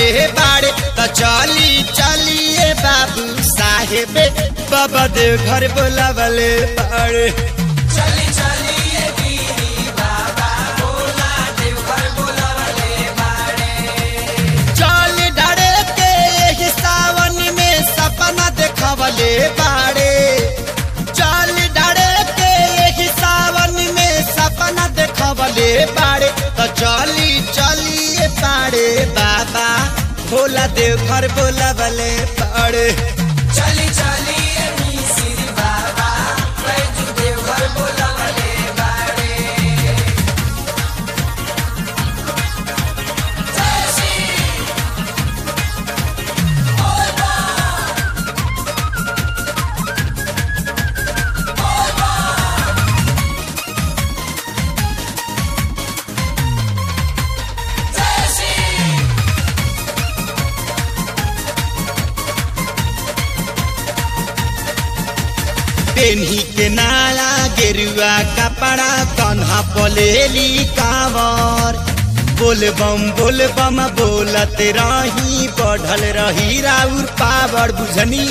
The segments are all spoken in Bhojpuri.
बाड़े तो चली चलिए बाबू साहेब बाबा देव घर बोलावले बाड़े चली चलिए गिरी बाबा भोला देवघर बोलावले बाड़े चल डरे के एही सावन में सपना देखवले बाड़े चल डरे के एही सावन में सपना देखवले बाड़े तो चली चलिए बाड़े बाबा भोला देव घर बोलावले बाड़े चली चलिए मिसिर बाबा बैजू देवघर बोलावले बाड़े जय श्री जय श्री पेन्ही के नाला गेरुआ कपड़ा कन्हा पलेली कावर बोल बम बोल बम बोलत रही बढ़ल रही राउर पावर बुझनी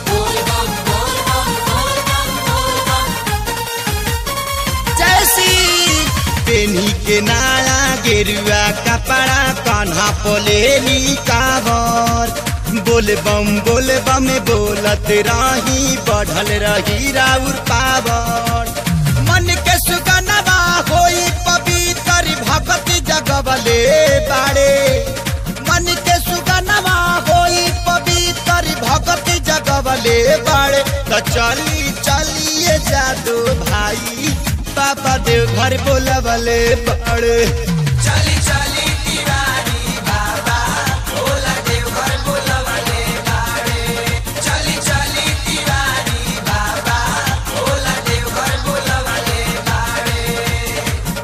जैसी पेन्ही के नाला गेरुआ कपड़ा कन्हा पलेली कावर बोल बम बोल बम बोलत रही बढ़ल रही राउर पावर मन के सुगनवा होई पवित्र भक्ति जगवले बाड़े मन के सुगनवा होई पवित्र भक्ति जगवले बाड़े तो चली चलिए जादू भाई पापा देव घर बोलवले बाड़े चली चली तिवारी बाबा भोला देवघर बोलावले बाड़े चली चली तिवारी बाबा भोला देवघर बोलावले बाड़े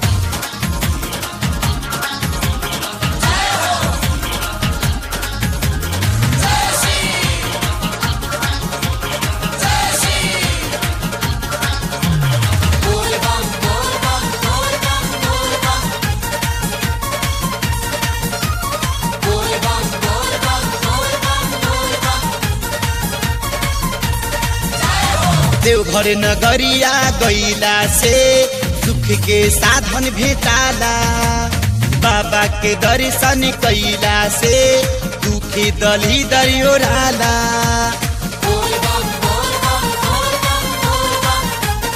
जय श्री जय श्री बोल बम बोल बम बोल बम बोल बम बोल बम बोल बम बोल बम बोल बम देवघर नगरिया गईला से सुख के साधन भेटाला बाबा के दर्शन कैला से दुखी दली दरियोराला बोल बम बोल बम बोल बम बोल बम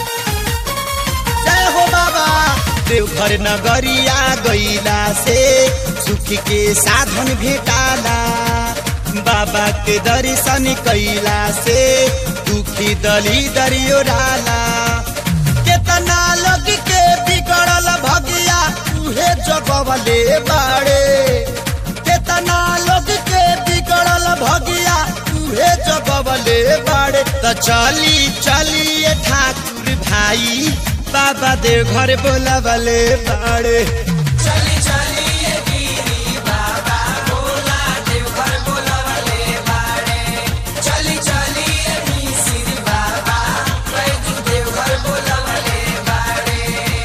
जय हो बाबा देवघर नगरिया गईला से सुख के साधन भेटाला बाबा के दर्शन कैला से दुखी दली दरियोराला केतना लोग के बिगड़ल भगिया उहे जगवले बाड़े केतना लोग के बिगड़ल भगिया उहे जगवले बाड़े तो चली चलिए ठाकुर भाई बाबा देव घर बोलवले बाड़े चली चलिए गिरी बाबा भोला देवघर बोलावले बाड़े चली चलिए मिसिर बाबा बैजू देवघर बोलावले बाड़े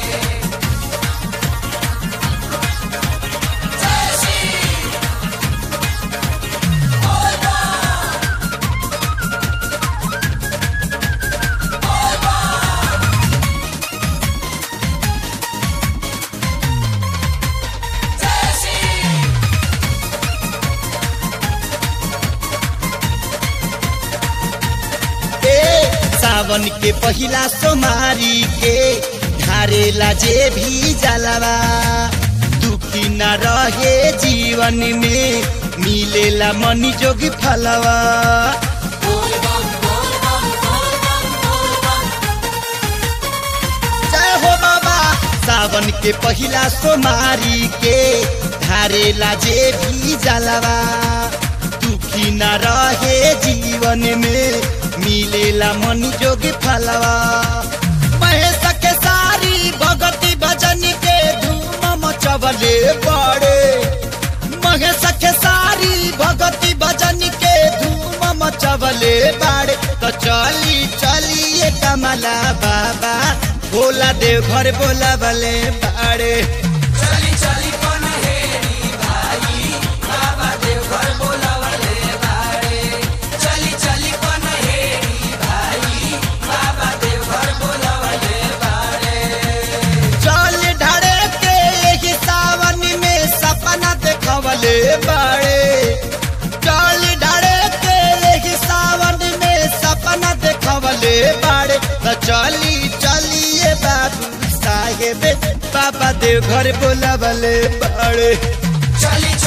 जय श्री जय श्री ए सावन के पहिला सोमारी के ढारेला जे भी जलवा दुखी न रहे जीवन में मिलेला मनी जोगी फलवा बोल बम बोल बम बोल बम बोल बम जय हो बाबा सावन के पहिला सोमारी के ढारेला जे भी जलवा दुखी न रहे जीवन में मिलेला मन जोगी फलवा महेश के सारी भगती भजन के धूम मचवले बड़े महेश के सारी भगती भजन के धूम मचवले बाड़े तो चली चलिए कमला बाबा भोला देव घर बोला बले बाड़े चली चली पनहेरी भाई बाबा देवघर देखवले बाड़े चल डाड़े के यही सावन में सपना देखवले बाड़े त चली चलिए बाबू साहेब बाबा देव घर बोलावले बाड़े चली